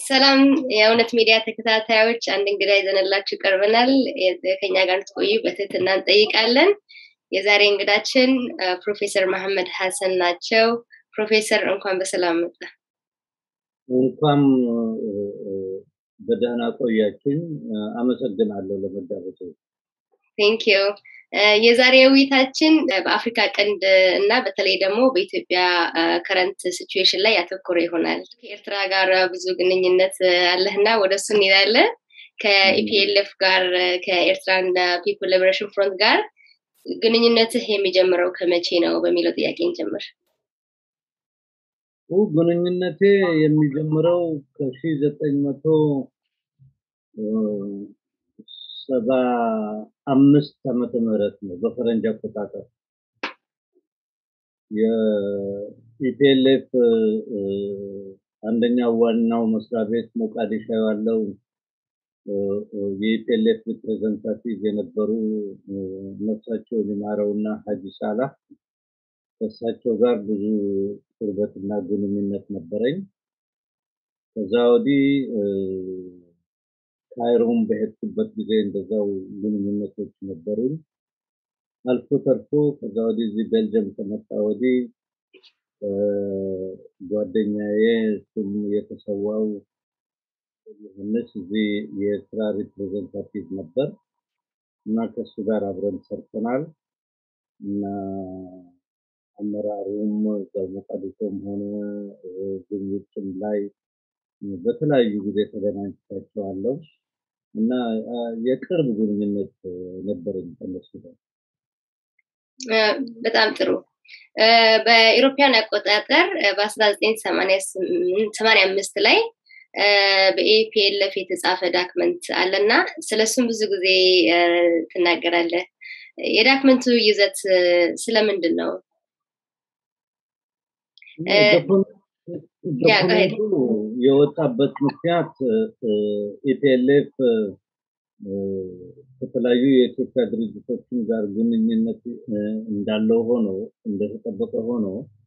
ሰላም የእውነት ሚዲያ ተከታታዮች፣ አንድ እንግዳ ይዘንላችሁ ቀርበናል። ከኛ ጋር እንድትቆዩ በትህትና እንጠይቃለን። የዛሬ እንግዳችን ፕሮፌሰር መሐመድ ሀሰን ናቸው። ፕሮፌሰር እንኳን በሰላም መጣ። እንኳን በደህና ቆያችን። አመሰግናለሁ ለመጋበዝ። ቴንክ ዩ። የዛሬ ውይይታችን በአፍሪካ ቀንድ እና በተለይ ደግሞ በኢትዮጵያ ከረንት ሲቹዌሽን ላይ ያተኮረ ይሆናል። ከኤርትራ ጋር ብዙ ግንኙነት አለህና ወደ እሱ እንሄዳለን። ከኢፒኤልኤፍ ጋር ከኤርትራን ፒፕል ሊበሬሽን ፍሮንት ጋር ግንኙነትህ የሚጀምረው ከመቼ ነው በሚለው ጥያቄ እንጀምር። ግንኙነቴ የሚጀምረው ከሺ ዘጠኝ መቶ ሰባ አምስት ዓመተ ምህረት ነው በፈረንጅ አቆጣጠር የኢፒኤልኤፍ አንደኛው ዋናው መስሪያ ቤት ሞቃዲሾ ያለው የኢፒኤልኤፍ ሪፕሬዘንታቲቭ የነበሩ ነፍሳቸው ሊማረውና ሀጂ ሳላህ ከእሳቸው ጋር ብዙ ቅርበትና ግንኙነት ነበረኝ። ከዛ ወዲህ ካይሮም በሄድኩበት ጊዜ እንደዛው ግንኙነቶች ነበሩን። አልፎ ተርፎ ከዛ ወዲህ እዚህ ቤልጅየም ከመጣ ወዲህ ጓደኛዬ እሱም የተሰዋው ዮሐንስ እዚህ የኤርትራ ሪፕሬዘንታቲቭ ነበር እና ከእሱ ጋር አብረን ሰርተናል እና አመራሩም በሞቃዲሾም ሆነ ውጭም ላይ በተለያዩ ጊዜ ተገናኝቻቸዋለሁ እና የቅርብ ግንኙነት ነበረኝ ከነሱ ጋር። በጣም ጥሩ። በኢሮፒያን አቆጣጠር በ1985 ላይ በኤፒኤልኤፍ የተጻፈ ዳክመንት አለና ስለሱም ብዙ ጊዜ ትናገራለህ። የዳክመንቱ ይዘት ስለምንድን ነው? ዶክመንቱ የወጣበት ምክንያት ኢፒኤልኤፍ ከተለያዩ የኢትዮጵያ ድርጅቶችን ጋር ግንኙነት እንዳለው ሆኖ እንደተጠበቀ ሆኖ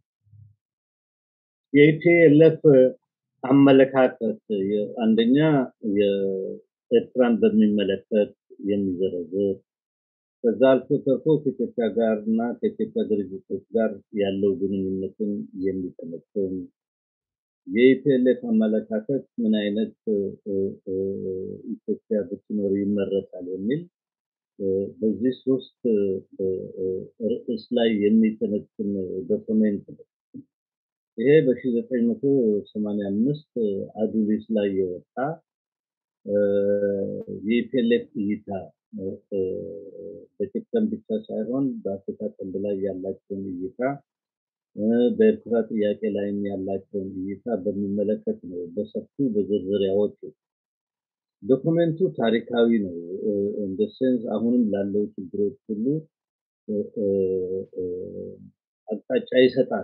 የኢፒኤልኤፍ አመለካከት አንደኛ የኤርትራን በሚመለከት የሚዘረዝር ከዛ አልፎ ተርፎ ከኢትዮጵያ ጋር እና ከኢትዮጵያ ድርጅቶች ጋር ያለው ግንኙነትን የሚጠመጥም የኢፒኤልኤፍ አመለካከት ምን አይነት ኢትዮጵያ ብትኖር ይመረጣል የሚል በዚህ ሶስት ርዕስ ላይ የሚተነትን ዶክመንት ነው። ይሄ በ1985 አዱሊስ ላይ የወጣ የኢፒኤልኤፍ እይታ በኢትዮጵያም ብቻ ሳይሆን በአፍሪካ ቀንድ ላይ ያላቸውን እይታ በኤርትራ ጥያቄ ላይም ያላቸውን እይታ በሚመለከት ነው በሰፊው በዝርዝር ያወጡ። ዶክመንቱ ታሪካዊ ነው። እንደ ሴንስ አሁንም ላለው ችግሮች ሁሉ አቅጣጫ ይሰጣል።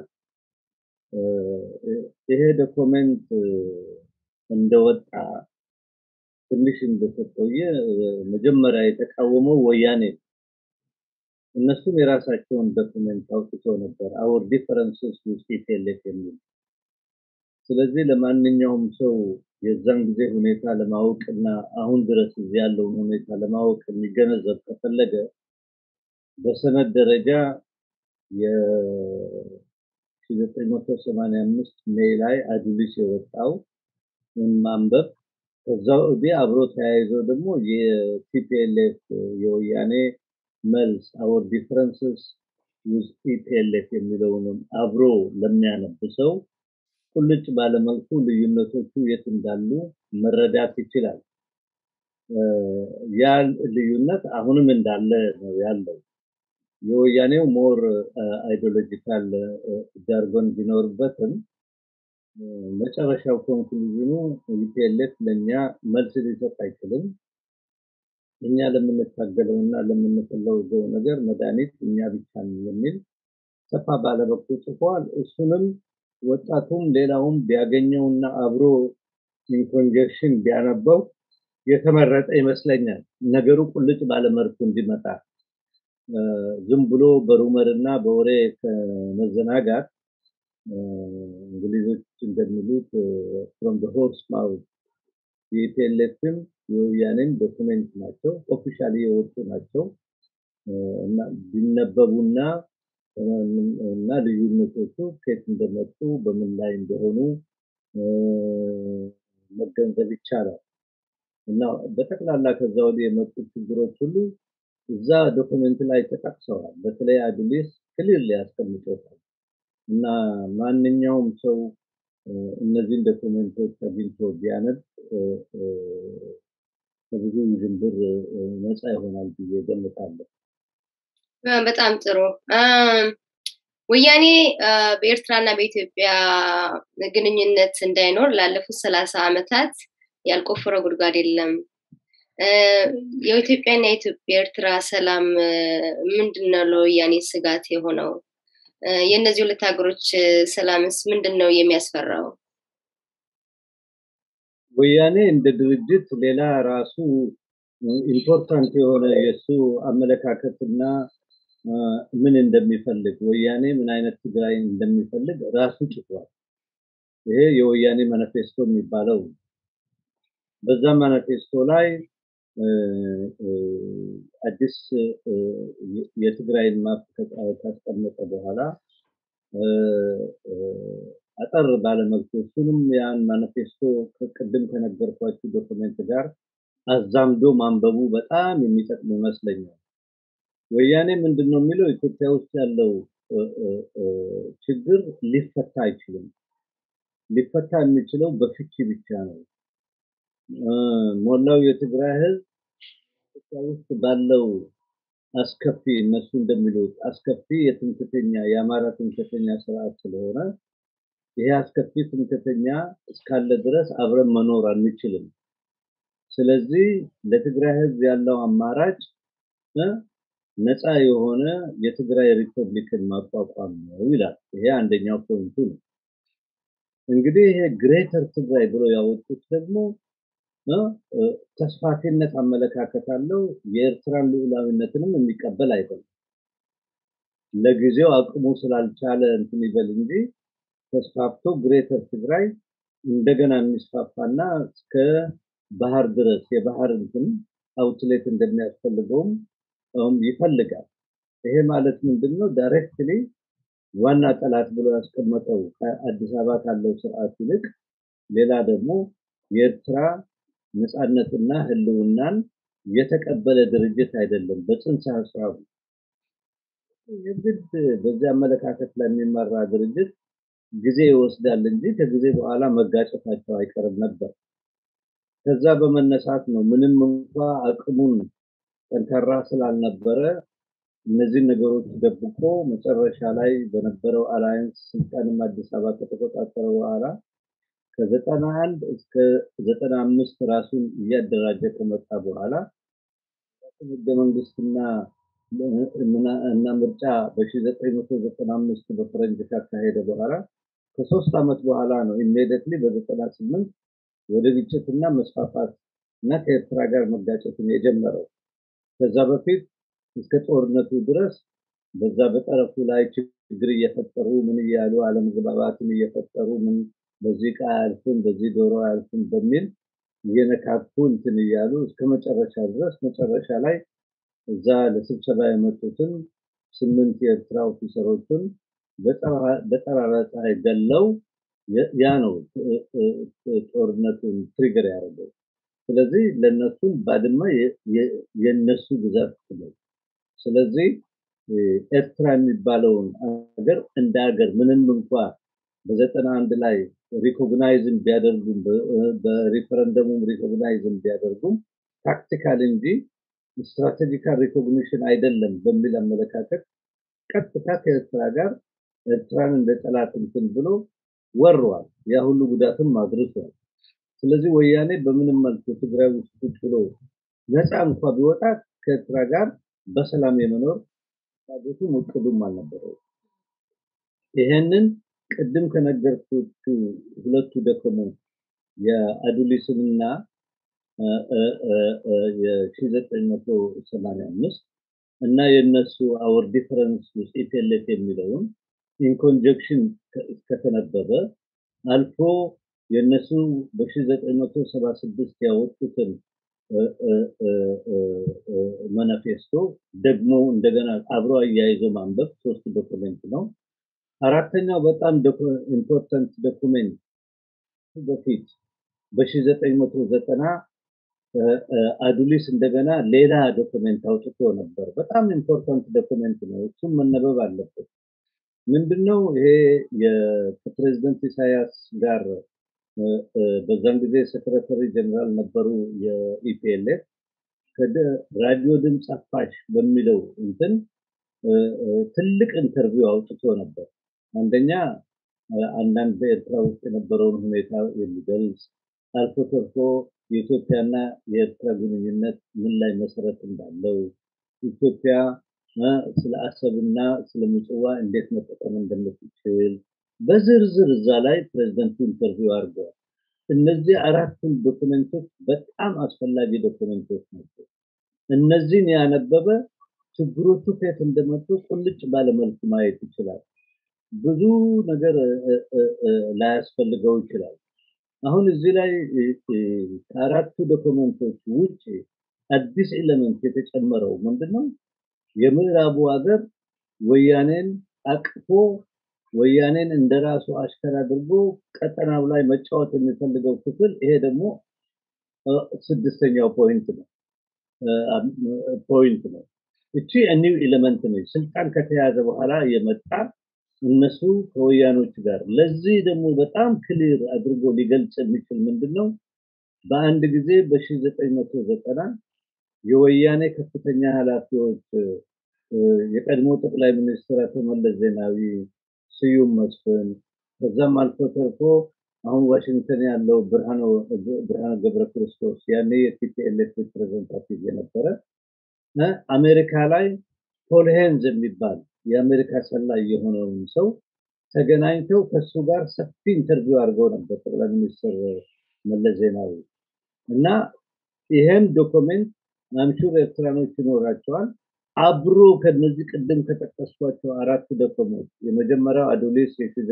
ይሄ ዶክመንት እንደወጣ ትንሽ እንደተቆየ መጀመሪያ የተቃወመው ወያኔ እነሱም የራሳቸውን ዶክመንት አውጥተው ነበር አወር ዲፈረንስስ ውስጥ ኢፒኤልኤፍ የሚል ስለዚህ ለማንኛውም ሰው የዛን ጊዜ ሁኔታ ለማወቅ እና አሁን ድረስ እዚህ ያለውን ሁኔታ ለማወቅ የሚገነዘብ ከፈለገ በሰነድ ደረጃ የ1985 ሜይ ላይ አዱሊስ የወጣው ማንበብ ከዛ ወዲህ አብሮ ተያይዞ ደግሞ የቲፒኤልኤፍ የወያኔ መልስ አወር ዲፍረንስስ ዊዝ ኢፒኤልኤፍ የሚለውንም አብሮ ለሚያነብ ሰው ቁልጭ ባለመልኩ ልዩነቶቹ የት እንዳሉ መረዳት ይችላል። ያ ልዩነት አሁንም እንዳለ ነው ያለው። የወያኔው ሞር አይዲዮሎጂካል ጃርጎን ቢኖርበትም መጨረሻው ኮንክሉዥኑ ኢፒኤልኤፍ ለእኛ መልስ ሊሰጥ አይችልም። እኛ ለምንታገለው እና ለምንፈልገው ነገር መድኃኒት እኛ ብቻ ነን የሚል ሰፋ ባለ በኩል ጽፏል። እሱንም ወጣቱም ሌላውም ቢያገኘውና አብሮ ኢንኮንጀክሽን ቢያነበው የተመረጠ ይመስለኛል። ነገሩ ቁልጭ ባለመልኩ እንዲመጣ ዝም ብሎ በሩመር እና በወሬ ከመዘናጋት እንግሊዞች እንደሚሉት ፍሮም ሆርስ ማውት የኢፒኤልኤፍም የወያኔም ዶክመንት ናቸው፣ ኦፊሻሊ የወጡ ናቸው እና ቢነበቡና እና ልዩነቶቹ ከየት እንደመጡ በምን ላይ እንደሆኑ መገንዘብ ይቻላል እና በጠቅላላ ከዛ ወዲህ የመጡ ችግሮች ሁሉ እዛ ዶክመንት ላይ ተጠቅሰዋል። በተለይ አዱሊስ ክሊር ያስቀምጦታል እና ማንኛውም ሰው እነዚህን ዶክመንቶች አግኝቶ ቢያነብ ከብዙ ውዥንብር ነፃ ይሆናል ብዬ ገምታለሁ። በጣም ጥሩ። ወያኔ በኤርትራና በኢትዮጵያ ግንኙነት እንዳይኖር ላለፉት ሰላሳ ዓመታት ያልቆፈረው ጉድጓድ የለም። የኢትዮጵያና የኢትዮጵያ ኤርትራ ሰላም ምንድን ነው ለወያኔ ስጋት የሆነው? የእነዚህ ሁለት ሀገሮች ሰላምስ ምንድን ነው የሚያስፈራው? ወያኔ እንደ ድርጅት ሌላ ራሱ ኢምፖርታንት የሆነ የእሱ አመለካከትና ምን እንደሚፈልግ ወያኔ ምን አይነት ትግራይ እንደሚፈልግ ራሱ ጽፏል። ይሄ የወያኔ ማኒፌስቶ የሚባለው በዛ ማኒፌስቶ ላይ አዲስ የትግራይን ማፕ ካስቀመጠ በኋላ አጠር ባለመልኩ እሱንም ያን ማኒፌስቶ ቅድም ከነገርኳችሁ ዶክመንት ጋር አዛምዶ ማንበቡ በጣም የሚጠቅም ይመስለኛል። ወያኔ ምንድን ነው የሚለው ኢትዮጵያ ውስጥ ያለው ችግር ሊፈታ አይችልም። ሊፈታ የሚችለው በፍቺ ብቻ ነው። ሞላው የትግራይ ህዝብ ኢትዮጵያ ውስጥ ባለው አስከፊ እነሱ እንደሚሉት አስከፊ የትምክተኛ የአማራ ትምክተኛ ስርዓት ስለሆነ ይሄ አስከፊ ትምክተኛ እስካለ ድረስ አብረን መኖር አንችልም። ስለዚህ ለትግራይ ህዝብ ያለው አማራጭ ነፃ የሆነ የትግራይ ሪፐብሊክን ማቋቋም ነው ይላል። ይሄ አንደኛው ፖይንቱ ነው። እንግዲህ ይሄ ግሬተር ትግራይ ብሎ ያወጡት ደግሞ ተስፋፊነት አመለካከት አለው። የኤርትራን ልዑላዊነትንም የሚቀበል አይደለም። ለጊዜው አቅሙ ስላልቻለ እንትን ይበል እንጂ ተስፋፍቶ ግሬተር ትግራይ እንደገና የሚስፋፋና እስከ ባህር ድረስ የባህር እንትን አውትሌት እንደሚያስፈልገውም ይፈልጋል። ይሄ ማለት ምንድን ነው? ዳይሬክትሊ ዋና ጠላት ብሎ ያስቀመጠው ከአዲስ አበባ ካለው ስርዓት ይልቅ ሌላ ደግሞ የኤርትራ ነፃነትና ህልውናን የተቀበለ ድርጅት አይደለም። በጽንሰ ሀሳቡ የግድ በዚህ አመለካከት ላይ የሚመራ ድርጅት ጊዜ ይወስዳል እንጂ ከጊዜ በኋላ መጋጨታቸው አይቀርም ነበር። ከዛ በመነሳት ነው ምንም እንኳ አቅሙን ጠንካራ ስላልነበረ እነዚህን ነገሮች ደብቆ መጨረሻ ላይ በነበረው አላያንስ ስልጣንም አዲስ አበባ ከተቆጣጠረ በኋላ ከዘጠና አንድ እስከ ዘጠና አምስት ራሱን እያደራጀ ከመጣ በኋላ ህገ መንግስትና እና ምርጫ በ1995 በፈረንጅ ካካሄደ በኋላ ከሶስት ዓመት በኋላ ነው ኢሚዲየትሊ በ98 ወደ ግጭትና መስፋፋት እና ከኤርትራ ጋር መጋጨትን የጀመረው። ከዛ በፊት እስከ ጦርነቱ ድረስ በዛ በጠረፉ ላይ ችግር እየፈጠሩ ምን እያሉ አለመግባባትን እየፈጠሩ ምን በዚህ ዕቃ አያልፍም፣ በዚህ ዶሮ አያልፍም በሚል እየነካኩ እንትን እያሉ እስከ መጨረሻ ድረስ መጨረሻ ላይ እዛ ለስብሰባ የመጡትን ስምንት የኤርትራ ኦፊሰሮችን በጠራራ ፀሐይ ገለው ያ ነው ጦርነቱን ትሪገር ያደረገው። ስለዚህ ለነሱም ባድመ የነሱ ግዛት ነው። ስለዚህ ኤርትራ የሚባለውን ሀገር እንደ ሀገር ምንም እንኳ በዘጠና አንድ ላይ ሪኮግናይዝም ቢያደርጉም በሪፈረንደሙም ሪኮግናይዝም ቢያደርጉም ታክቲካል እንጂ ስትራቴጂካል ሪኮግኒሽን አይደለም በሚል አመለካከት ቀጥታ ከኤርትራ ጋር ኤርትራን እንደ ጠላት እንትን ብሎ ወሯል። ያ ሁሉ ጉዳትም አድርሷል። ስለዚህ ወያኔ በምንም መልኩ ትግራይ ውስጥ ቁጭ ብሎ ነፃ እንኳ ቢወጣ ከኤርትራ ጋር በሰላም የመኖር ፍላጎቱም እቅዱም አልነበረው። ይሄንን ቅድም ከነገርኩት ሁለቱ ዶክመንት የአዱሊስንና የ1985 እና የነሱ አወር ዲፈረንስ ውስጥ ኢፒኤልኤፍ የሚለውን ኢንኮንጀክሽን ከተነበበ አልፎ የእነሱ በ1976 ያወጡትን ማኒፌስቶ ደግሞ እንደገና አብሮ አያይዞ ማንበብ ሶስት ዶክመንት ነው። አራተኛው በጣም ኢምፖርታንት ዶክመንት በፊት በ1990 አዱሊስ እንደገና ሌላ ዶክመንት አውጥቶ ነበር። በጣም ኢምፖርታንት ዶክመንት ነው። እሱም መነበብ አለበት። ምንድነው ይሄ ከፕሬዚደንት ኢሳያስ ጋር በዛን ጊዜ ሴክሬታሪ ጀነራል ነበሩ የኢፒኤልኤፍ ራዲዮ ድምፅ አፋሽ በሚለው እንትን ትልቅ ኢንተርቪው አውጥቶ ነበር። አንደኛ አንዳንድ በኤርትራ ውስጥ የነበረውን ሁኔታ የሚገልጽ አልፎ ተርፎ የኢትዮጵያና የኤርትራ ግንኙነት ምን ላይ መሰረት እንዳለው ኢትዮጵያ ስለ አሰብና ስለ ምጽዋ እንዴት መጠቀም እንደምትችል በዝርዝር እዛ ላይ ፕሬዝደንቱ ኢንተርቪው አድርገዋል። እነዚህ አራቱን ዶክመንቶች በጣም አስፈላጊ ዶክመንቶች ናቸው። እነዚህን ያነበበ ችግሮቹ ከየት እንደመጡ ቁልጭ ባለመልኩ ማየት ይችላል። ብዙ ነገር ላያስፈልገው ይችላል። አሁን እዚህ ላይ ከአራቱ ዶክመንቶች ውጭ አዲስ ኤሌመንት የተጨመረው ምንድነው? የምዕራቡ ሀገር ወያኔን አቅፎ ወያኔን እንደራሱ አሽከር አድርጎ ቀጠናው ላይ መጫወት የሚፈልገው ክፍል ይሄ ደግሞ ስድስተኛው ፖይንት ነው ፖይንት ነው። እቺ ኒው ኤሌመንት ነች። ስልጣን ከተያዘ በኋላ የመጣ እነሱ ከወያኖች ጋር ለዚህ ደግሞ በጣም ክሊር አድርጎ ሊገልጽ የሚችል ምንድን ነው? በአንድ ጊዜ በ1990 የወያኔ ከፍተኛ ኃላፊዎች የቀድሞ ጠቅላይ ሚኒስትር አቶ መለስ ዜናዊ፣ ስዩም መስፍን ከዛም አልፎ ተርፎ አሁን ዋሽንግተን ያለው ብርሃነ ገብረ ክርስቶስ ያኔ የቲፒኤልኤፍ ሪፕሬዘንታቲቭ የነበረ አሜሪካ ላይ ፖል ሄንዝ የሚባል የአሜሪካ ሰላይ የሆነውን ሰው ተገናኝተው ከሱ ጋር ሰፊ ኢንተርቪው አድርገው ነበር ጠቅላይ ሚኒስትር መለስ ዜናዊ እና ይሄም ዶክመንት አምሹር ኤርትራኖች ይኖራቸዋል። አብሮ ከነዚህ ቅድም ከጠቀስኳቸው አራት ዶክመንት የመጀመሪያው አዶሌስ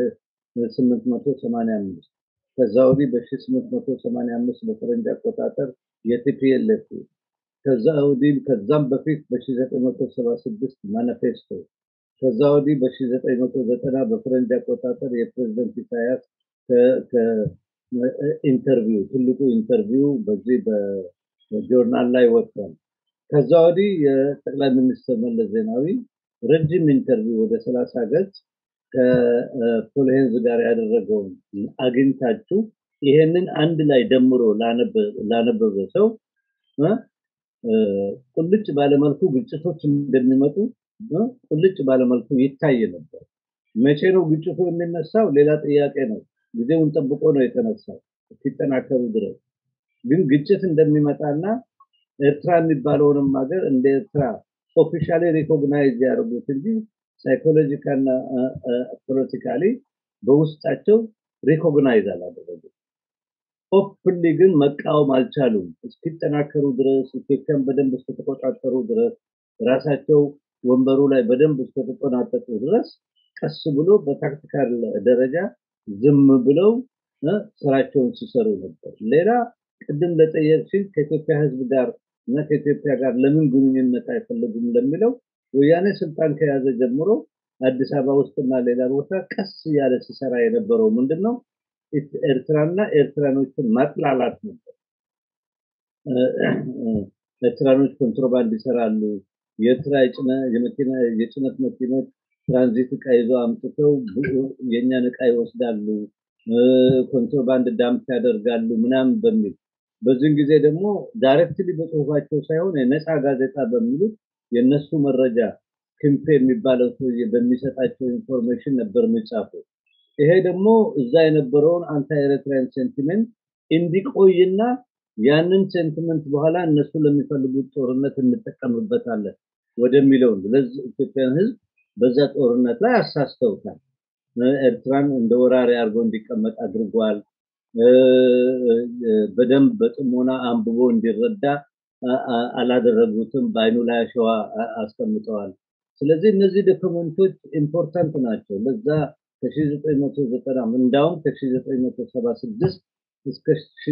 የ885 ከዛ ወዲህ በ885 በፈረንጅ አቆጣጠር የቲፒኤልኤፍ ከዛ ወዲህ ከዛም በፊት በ1976 ማኒፌስቶ ከዛ ወዲህ በ1990 በፈረንጅ አቆጣጠር የፕሬዝደንት ኢሳያስ ኢንተርቪው ትልቁ ኢንተርቪው በዚህ በጆርናል ላይ ወጥቷል። ከዛ ወዲህ የጠቅላይ ሚኒስትር መለስ ዜናዊ ረጅም ኢንተርቪው ወደ 30 ገጽ ከፖልሄንዝ ጋር ያደረገውን አግኝታችሁ ይሄንን አንድ ላይ ደምሮ ላነበበ ሰው ቁልጭ ባለመልኩ ግጭቶች እንደሚመጡ ቁልጭ ባለመልኩ ይታይ ነበር። መቼ ነው ግጭቱ የሚነሳው? ሌላ ጥያቄ ነው። ጊዜውን ጠብቆ ነው የተነሳው እስኪጠናከሩ ድረስ። ግን ግጭት እንደሚመጣና ኤርትራ የሚባለውንም ሀገር እንደ ኤርትራ ኦፊሻሊ ሪኮግናይዝ ያደርጉት እንጂ ሳይኮሎጂካና ፖለቲካሊ በውስጣቸው ሪኮግናይዝ አላደረጉም። ኦፕንሊ ግን መቃወም አልቻሉም። እስኪጠናከሩ ድረስ ኢትዮጵያን በደንብ እስከተቆጣጠሩ ድረስ ራሳቸው ወንበሩ ላይ በደንብ እስከተቆናጠጡ ድረስ ቀስ ብሎ በታክቲካል ደረጃ ዝም ብለው ስራቸውን ሲሰሩ ነበር። ሌላ ቅድም ለጠየቅሽኝ ከኢትዮጵያ ሕዝብ ጋር እና ከኢትዮጵያ ጋር ለምን ግንኙነት አይፈልጉም ለሚለው ወያኔ ስልጣን ከያዘ ጀምሮ አዲስ አበባ ውስጥና ሌላ ቦታ ቀስ እያለ ሲሰራ የነበረው ምንድን ነው? ኤርትራና ኤርትራኖችን ማጥላላት ነበር። ኤርትራኖች ኮንትሮባንድ ይሰራሉ። የኤርትራ የጭነት መኪኖች ትራንዚት እቃ ይዘው አምጥተው የእኛን እቃ ይወስዳሉ፣ ኮንትሮባንድ ዳምፕ ያደርጋሉ ምናምን በሚል በዚህን ጊዜ ደግሞ ዳይሬክትሊ በጽሁፋቸው ሳይሆን የነፃ ጋዜጣ በሚሉት የነሱ መረጃ ክንፌ የሚባለው ሰውዬ በሚሰጣቸው ኢንፎርሜሽን ነበር የሚጻፈው። ይሄ ደግሞ እዛ የነበረውን አንታይ ኤርትራን ሴንቲሜንት እንዲቆይና ያንን ሴንቲመንት በኋላ እነሱ ለሚፈልጉት ጦርነት እንጠቀምበታለን ወደሚለው ለዚህ ኢትዮጵያን ህዝብ በዛ ጦርነት ላይ አሳስተውታል። ኤርትራን እንደ ወራሪ አድርጎ እንዲቀመጥ አድርጓል። በደንብ በጥሞና አንብቦ እንዲረዳ አላደረጉትም። በአይኑ ላይ አሸዋ አስቀምጠዋል። ስለዚህ እነዚህ ዶክመንቶች ኢምፖርታንት ናቸው። ለዛ ከ1990 እንዳውም ከ1976 እስከ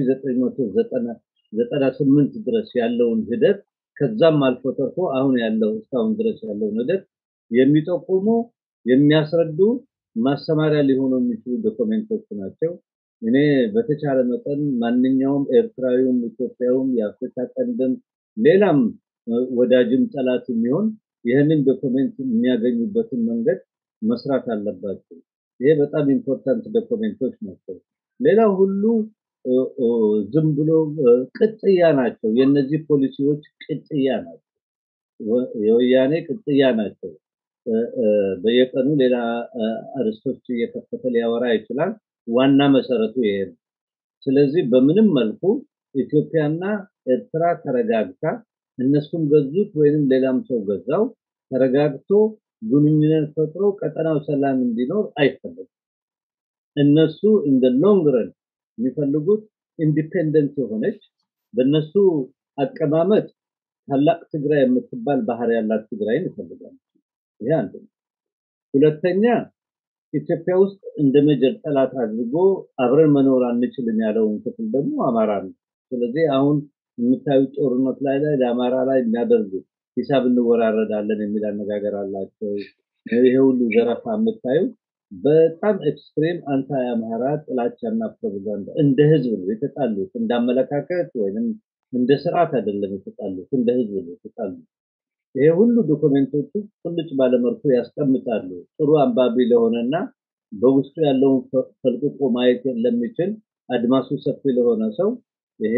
1998 ድረስ ያለውን ሂደት ከዛም አልፎ ተርፎ አሁን ያለው እስካሁን ድረስ ያለውን ሂደት የሚጠቁሙ የሚያስረዱ ማስተማሪያ ሊሆኑ የሚችሉ ዶክመንቶች ናቸው። እኔ በተቻለ መጠን ማንኛውም ኤርትራዊውም ኢትዮጵያውም የአፍሪካ ቀንድም ሌላም ወዳጅም ጠላት የሚሆን ይህንን ዶክመንት የሚያገኙበትን መንገድ መስራት አለባቸው። ይሄ በጣም ኢምፖርታንት ዶክመንቶች ናቸው። ሌላው ሁሉ ዝም ብሎ ቅጥያ ናቸው። የነዚህ ፖሊሲዎች ቅጥያ ናቸው። የወያኔ ቅጥያ ናቸው። በየቀኑ ሌላ አርስቶች እየከፈተ ሊያወራ ይችላል። ዋና መሰረቱ ይሄ ነው። ስለዚህ በምንም መልኩ ኢትዮጵያና ኤርትራ ተረጋግታ እነሱም ገዙት ወይንም ሌላም ሰው ገዛው ተረጋግቶ ግንኙነት ፈጥሮ ቀጠናው ሰላም እንዲኖር አይፈለግም። እነሱ እንደ ሎንግ ረን የሚፈልጉት ኢንዲፔንደንት የሆነች በእነሱ አቀማመጥ ታላቅ ትግራይ የምትባል ባህር ያላት ትግራይን ይፈልጋሉ። ይሄ አንዱ ነው። ሁለተኛ ኢትዮጵያ ውስጥ እንደ መጀር ጠላት አድርጎ አብረን መኖር አንችልም ያለውን ክፍል ደግሞ አማራ ነው። ስለዚህ አሁን የምታዩት ጦርነት ላይ ላይ ለአማራ ላይ የሚያደርጉ ሂሳብ እንወራረዳለን የሚል አነጋገር አላቸው። ይሄ ሁሉ ዘረፋ የምታዩ በጣም ኤክስትሪም አንታይ አማራ ጥላቻና ፕሮፓጋንዳ እንደ ህዝብ ነው የተጣሉት። እንደ አመለካከት ወይም እንደ ስርዓት አይደለም የተጣሉት፣ እንደ ህዝብ ነው የተጣሉት። ይሄ ሁሉ ዶክመንቶቹ ቁልጭ ባለመልኩ ያስቀምጣሉ። ጥሩ አንባቢ ለሆነና በውስጡ ያለውን ፈልቅቆ ማየት ለሚችል አድማሱ ሰፊ ለሆነ ሰው ይሄ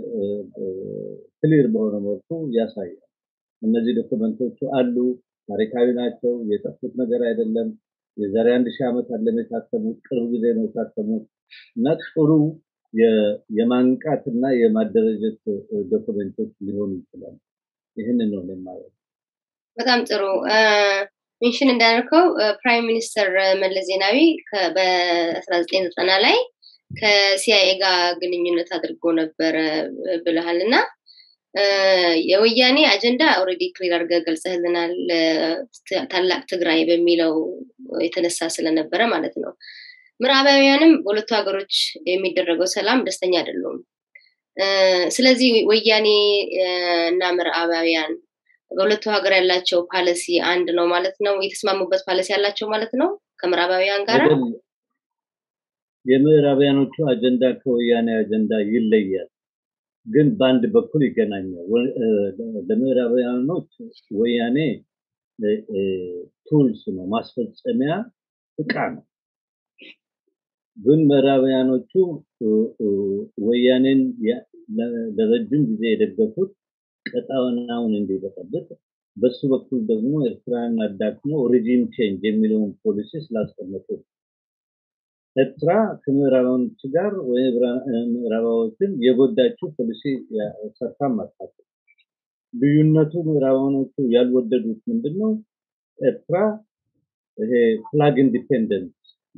ክሊር በሆነ መልኩ ያሳያል። እነዚህ ዶክመንቶቹ አሉ፣ ታሪካዊ ናቸው፣ የጠፉት ነገር አይደለም። የዛሬ አንድ ሺህ ዓመት አለም የታተሙት፣ ቅርብ ጊዜ ነው የታተሙት እና ጥሩ የማንቃት እና የማደረጀት ዶክመንቶች ሊሆኑ ይችላሉ። ይህንን ነው የማየው። በጣም ጥሩ ሜንሽን እንዳደርከው ፕራይም ሚኒስተር መለስ ዜናዊ በ1990 ላይ ከሲአይኤ ጋር ግንኙነት አድርጎ ነበረ ብለሃል እና የወያኔ አጀንዳ ኦልሬዲ ክሊር አድርገህ ገልጸህልናል። ታላቅ ትግራይ በሚለው የተነሳ ስለነበረ ማለት ነው። ምዕራባውያንም በሁለቱ ሀገሮች የሚደረገው ሰላም ደስተኛ አይደሉም። ስለዚህ ወያኔ እና ምዕራባውያን በሁለቱ ሀገር ያላቸው ፓሊሲ አንድ ነው ማለት ነው። የተስማሙበት ፓሊሲ ያላቸው ማለት ነው ከምዕራባውያን ጋር። የምዕራባውያኖቹ አጀንዳ ከወያኔ አጀንዳ ይለያል፣ ግን በአንድ በኩል ይገናኛል። ለምዕራባውያኖች ወያኔ ቱልስ ነው፣ ማስፈጸሚያ እቃ ነው። ግን ምዕራባውያኖቹ ወያኔን ለረጅም ጊዜ የደገፉት ቀጣናውን እንዲበጠብጥ በሱ በኩል ደግሞ ኤርትራን አዳክሞ ሪጂም ቼንጅ የሚለውን ፖሊሲ ስላስቀመጡ ኤርትራ ከምዕራባውያኖች ጋር ወይ ምዕራባዎችን የጎዳችው ፖሊሲ ሰርታም አታውቅም። ልዩነቱ ምዕራባውያኖቹ ያልወደዱት ምንድን ነው? ኤርትራ ይሄ ፍላግ ኢንዲፔንደንት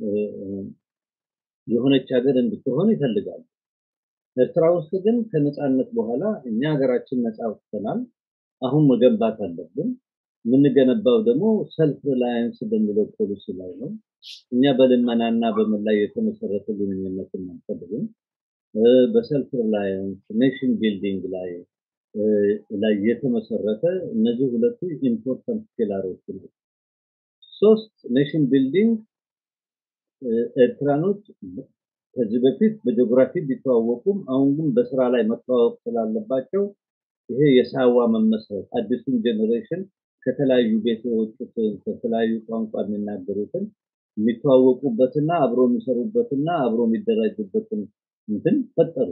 የሆነች ሀገር እንድትሆን ይፈልጋሉ። ኤርትራ ውስጥ ግን ከነፃነት በኋላ እኛ ሀገራችን ነፃ ወጥተናል፣ አሁን መገንባት አለብን። የምንገነባው ደግሞ ሰልፍ ሪላያንስ በሚለው ፖሊሲ ላይ ነው። እኛ በልመናና በምን ላይ የተመሰረተ ግንኙነት አንፈልግም። በሰልፍ ሪላያንስ ኔሽን ቢልዲንግ ላይ ላይ የተመሰረተ እነዚህ ሁለቱ ኢምፖርታንት ፒላሮች ነው። ሶስት ኔሽን ቢልዲንግ ኤርትራኖች ከዚህ በፊት በጂኦግራፊ ቢተዋወቁም አሁን ግን በስራ ላይ መተዋወቅ ስላለባቸው ይሄ የሳዋ መመስረት አዲሱን ጄኔሬሽን ከተለያዩ ቤት የወጡትን ከተለያዩ ቋንቋ የሚናገሩትን የሚተዋወቁበትና አብሮ የሚሰሩበትና አብሮ የሚደራጁበትን እንትን ፈጠሩ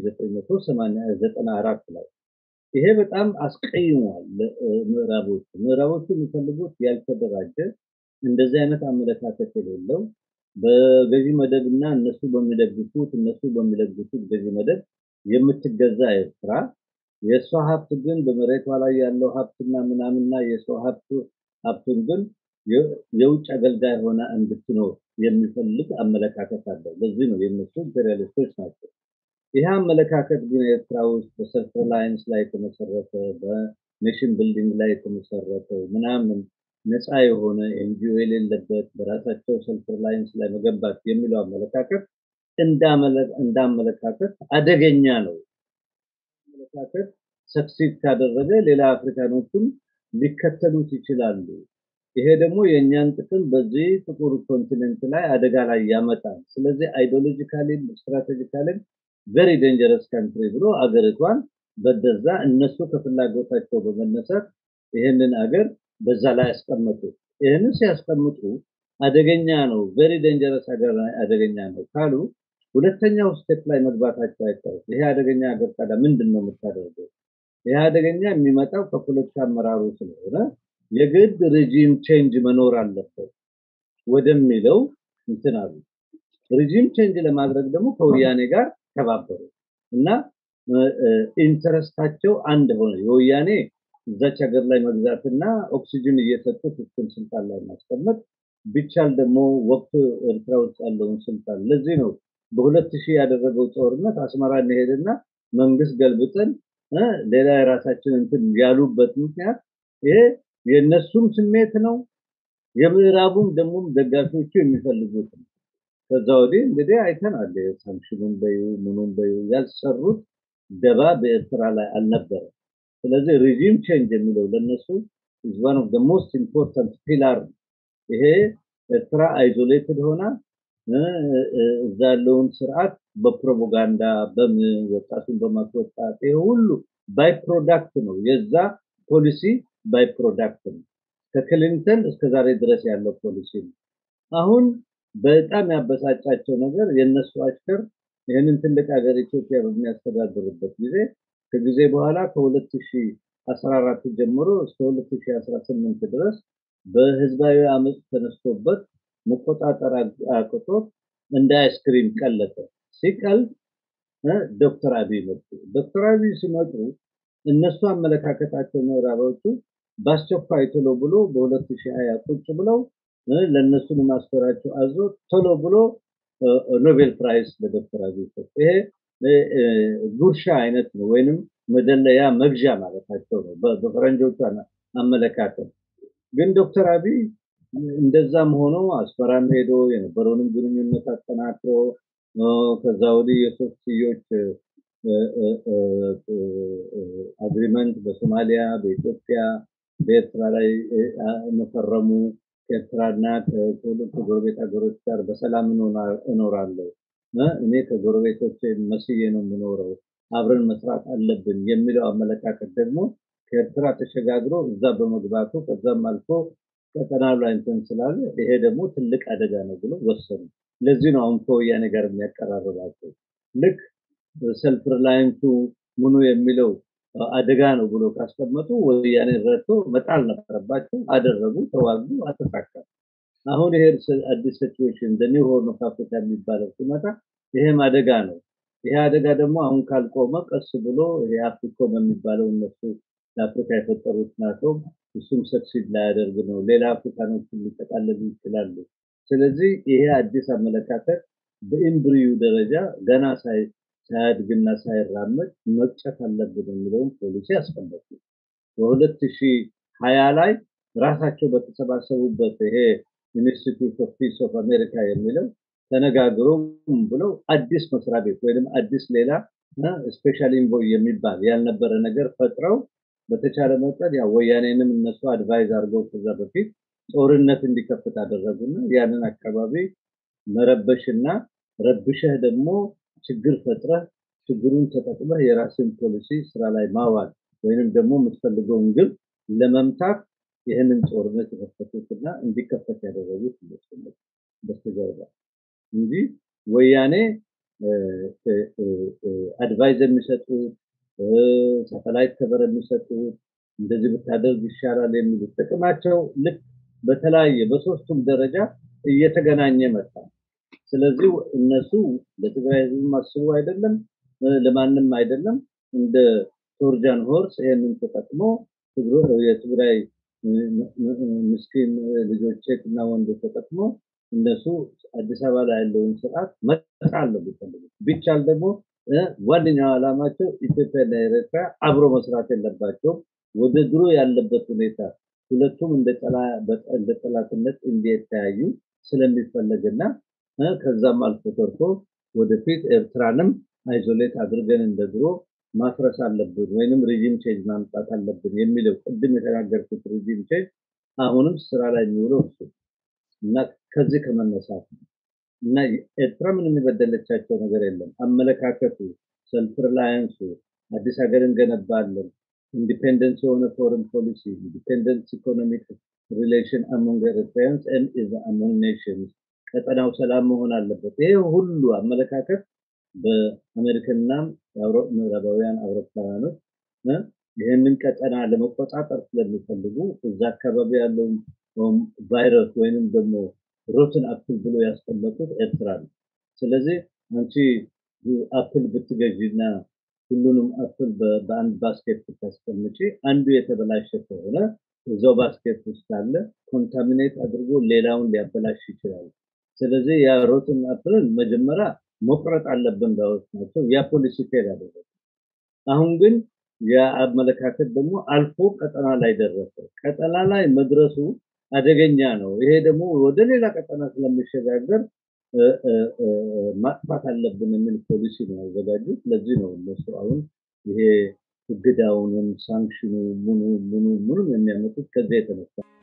በ1994 ላይ። ይሄ በጣም አስቀይሟል ምዕራቦቹ። ምዕራቦቹ የሚፈልጉት ያልተደራጀ እንደዚህ አይነት አመለካከት የሌለው በገዢ መደብ እና እነሱ በሚደግፉት እነሱ በሚለግፉት ገዢ መደብ የምትገዛ ኤርትራ የእሷ ሀብት ግን በመሬቷ ላይ ያለው ሀብትና ምናምንና የሰው ሀብት ሀብቱን ግን የውጭ አገልጋይ ሆና እንድትኖር የሚፈልግ አመለካከት አለው። ለዚህ ነው የነሱ ኢምፔሪያሊስቶች ናቸው። ይህ አመለካከት ግን ኤርትራ ውስጥ በሰልፍ ሪላያንስ ላይ የተመሰረተ በኔሽን ቢልዲንግ ላይ የተመሰረተ ምናምን ነፃ የሆነ ኤንጂኦ የሌለበት በራሳቸው ሰልፍ ላይንስ ላይ መገንባት የሚለው አመለካከት እንዳመለካከት አደገኛ ነው። አመለካከት ሰክሲድ ካደረገ ሌላ አፍሪካኖችም ሊከተሉት ይችላሉ። ይሄ ደግሞ የእኛን ጥቅም በዚህ ጥቁር ኮንቲኔንት ላይ አደጋ ላይ ያመጣል። ስለዚህ አይዲዮሎጂካሊም ስትራቴጂካሊም ቨሪ ዴንጀረስ ካንትሪ ብሎ አገሪቷን በደዛ እነሱ ከፍላጎታቸው በመነሳት ይህንን አገር በዛ ላይ ያስቀመጡ። ይህንን ሲያስቀምጡ አደገኛ ነው፣ ቨሪ ዴንጀረስ ሀገር አደገኛ ነው ካሉ ሁለተኛው ስቴፕ ላይ መግባታቸው አይቀርም። ይሄ አደገኛ ሀገር ታዲያ ምንድን ነው የምታደርገው? ይሄ አደገኛ የሚመጣው ከፖለቲካ አመራሩ ስለሆነ የግድ ሬጂም ቼንጅ መኖር አለበት ወደሚለው እንትን አሉ። ሬጂም ቼንጅ ለማድረግ ደግሞ ከወያኔ ጋር ተባበሩ እና ኢንተረስታቸው አንድ ሆነ። የወያኔ እዛች ሀገር ላይ መግዛትና ኦክሲጅን እየሰጡት እሱን ስልጣን ላይ ማስቀመጥ ቢቻል ደግሞ ወቅቱ ኤርትራ ውስጥ ያለውን ስልጣን ለዚህ ነው በሁለት ሺህ ያደረገው ጦርነት አስመራ እንሄድና መንግስት ገልብጠን ሌላ የራሳችን እንትን ያሉበት ምክንያት ይሄ የእነሱም ስሜት ነው፣ የምዕራቡም ደግሞ ደጋፊዎቹ የሚፈልጉት ነው። ከዛ ወዲህ እንግዲህ አይተናል። ሳንክሽኑን በዩ ምኑን በዩ ያልሰሩት ደባ በኤርትራ ላይ አልነበረም። ስለዚህ ሪጂም ቼንጅ የሚለው ለነሱ ኢዝ ዋን ኦፍ ዘ ሞስት ኢምፖርታንት ፒላር ይሄ ኤርትራ አይዞሌትድ ሆና እዛ ያለውን ስርዓት በፕሮፓጋንዳ በምን ወጣቱን በማስወጣት ይሄ ሁሉ ባይ ፕሮዳክት ነው። የዛ ፖሊሲ ባይ ፕሮዳክት ነው። ከክሊንተን እስከ ዛሬ ድረስ ያለው ፖሊሲ ነው። አሁን በጣም ያበሳጫቸው ነገር የእነሱ አሽከር ይህንን ትልቅ ሀገር ኢትዮጵያ በሚያስተዳድርበት ጊዜ ከጊዜ በኋላ ከ2014 ጀምሮ እስከ 2018 ድረስ በህዝባዊ አመፅ ተነስቶበት መቆጣጠር አቅቶት እንደ አይስክሪም ቀለጠ። ሲቀልጥ ዶክተር አብይ መጡ። ዶክተር አብይ ሲመጡ እነሱ አመለካከታቸው ምዕራባዎቹ በአስቸኳይ ቶሎ ብሎ በ2020 ቁጭ ብለው ለእነሱን ማስፈራቸው አዞ ቶሎ ብሎ ኖቤል ፕራይስ ለዶክተር አብይ ሰጡ። ይሄ ጉርሻ አይነት ነው፣ ወይንም መደለያ መግዣ ማለታቸው ነው በፈረንጆቹ አመለካከት። ግን ዶክተር አብይ እንደዛም ሆኖ አስፈራም ሄዶ የነበረውንም ግንኙነት አጠናክሮ ከዛ ወዲህ የሶስትዮሽ አግሪመንት በሶማሊያ፣ በኢትዮጵያ፣ በኤርትራ ላይ መፈረሙ ከኤርትራና ከሁለቱ ጎረቤት ሀገሮች ጋር በሰላም እኖራለሁ፣ እኔ ከጎረቤቶች መስዬ ነው የምኖረው፣ አብረን መስራት አለብን የሚለው አመለካከት ደግሞ ከኤርትራ ተሸጋግሮ እዛ በመግባቱ ከዛም አልፎ ቀጠናው ላይ እንትን ስላለ ይሄ ደግሞ ትልቅ አደጋ ነው ብሎ ወሰኑ። ለዚህ ነው አሁን ከወያኔ ጋር የሚያቀራርባቸው። ልክ ሰልፍ ሪላይንቱ ምኑ የሚለው አደጋ ነው ብሎ ካስቀመጡ ወያኔ ረድቶ መጣል ነበረባቸው። አደረጉ፣ ተዋጉ፣ አተሳካ። አሁን ይሄ አዲስ ሲቹዌሽን ኒው ሆርን ኦፍ አፍሪካ የሚባለው ሲመጣ ይሄም አደጋ ነው። ይሄ አደጋ ደግሞ አሁን ካልቆመ ቀስ ብሎ ይሄ አፍሪኮም የሚባለው እነሱ ለአፍሪካ የፈጠሩት ናቶ እሱም ሰክሲድ ላያደርግ ነው። ሌላ አፍሪካኖች ሊጠቃለሉ ይችላሉ። ስለዚህ ይሄ አዲስ አመለካከት በኢምብሪዩ ደረጃ ገና ሳያድግና ሳይራመድ መቅጨት አለብን የሚለውን ፖሊሲ አስቀመጡ። በሁለት ሺህ ሀያ ላይ ራሳቸው በተሰባሰቡበት ይሄ ኢንስቲትዩት ኦፍ ፒስ ኦፍ አሜሪካ የሚለው ተነጋግሮ ብለው አዲስ መስሪያ ቤት ወይም አዲስ ሌላ ስፔሻል ኢንቮይ የሚባል ያልነበረ ነገር ፈጥረው በተቻለ መጠን ያው ወያኔንም እነሱ አድቫይዝ አድርገው ከዛ በፊት ጦርነት እንዲከፍት አደረጉና ያንን አካባቢ መረበሽና ረብሸህ ደግሞ ችግር ፈጥረህ ችግሩን ተጠቅመህ የራስን ፖሊሲ ስራ ላይ ማዋል ወይንም ደግሞ የምትፈልገውን ግብ ለመምታት ይህንን ጦርነት የከፈቱትና እንዲከፈት ያደረጉት ይመስለኛል በስተጀርባ እንጂ ወያኔ አድቫይዝ የሚሰጡት ሳተላይት ከበር የሚሰጡት እንደዚህ ብታደርግ ይሻላል የሚሉት ጥቅማቸው ልክ በተለያየ በሶስቱም ደረጃ እየተገናኘ መጣ። ስለዚህ እነሱ ለትግራይ ህዝብ አስቡ አይደለም፣ ለማንም አይደለም። እንደ ቶርጃን ሆርስ ይሄንን ተጠቅሞ የትግራይ ምስኪን ልጆች ሴት እና ወንዶች ተጠቅሞ እነሱ አዲስ አበባ ላይ ያለውን ስርዓት መጣል ነው የሚፈልጉት። ቢቻል ደግሞ ዋነኛው ዓላማቸው ኢትዮጵያና ኤርትራ አብሮ መስራት የለባቸውም። ወደ ድሮ ያለበት ሁኔታ ሁለቱም እንደ ጠላትነት እንዲተያዩ ስለሚፈለግና ከዛም አልፎ ተርፎ ወደፊት ኤርትራንም አይዞሌት አድርገን እንደ ድሮ ማፍረስ አለብን ወይንም ሪጂም ቼንጅ ማምጣት አለብን የሚለው ቅድም የተናገርኩት ሪጂም ቼንጅ አሁንም ስራ ላይ የሚውለው እሱ እና ከዚህ ከመነሳት ነው እና ኤርትራ ምንም የበደለቻቸው ነገር የለም። አመለካከቱ፣ ሰልፍ ሪላያንሱ፣ አዲስ ሀገር እንገነባለን፣ ኢንዲፔንደንስ የሆነ ፎረን ፖሊሲ፣ ኢንዲፔንደንስ ኢኮኖሚክ ሪሌሽን አሞንግ ኤርትራያንስ ኤንድ አሞንግ ኔሽንስ፣ ቀጠናው ሰላም መሆን አለበት። ይሄ ሁሉ አመለካከት በአሜሪካና ምዕራባውያን አውሮፓውያኖች ይህንን ቀጠና ለመቆጣጠር ስለሚፈልጉ እዛ አካባቢ ያለውን ቫይረስ ወይንም ደግሞ ሮትን አፕል ብሎ ያስቀመጡት ኤርትራ ነው። ስለዚህ አንቺ አፕል ብትገዢና ሁሉንም አፕል በአንድ ባስኬት ብታስቀምጪ አንዱ የተበላሸ ከሆነ እዛው ባስኬት ውስጥ ካለ ኮንታሚኔት አድርጎ ሌላውን ሊያበላሽ ይችላል። ስለዚህ ያ ሮትን አፕልን መጀመሪያ መቁረጥ አለብን ባዮች ናቸው። ያ ፖሊሲ ፌል አደረገ። አሁን ግን የአመለካከት ደግሞ አልፎ ቀጠና ላይ ደረሰ። ቀጠና ላይ መድረሱ አደገኛ ነው። ይሄ ደግሞ ወደ ሌላ ቀጠና ስለሚሸጋገር ማጥፋት አለብን የሚል ፖሊሲ ነው ያዘጋጁት። ለዚህ ነው እነሱ አሁን ይሄ እገዳውንም ሳንክሽኑ ምኑ ምኑ ምኑም የሚያመጡት ከዚያ የተነሳ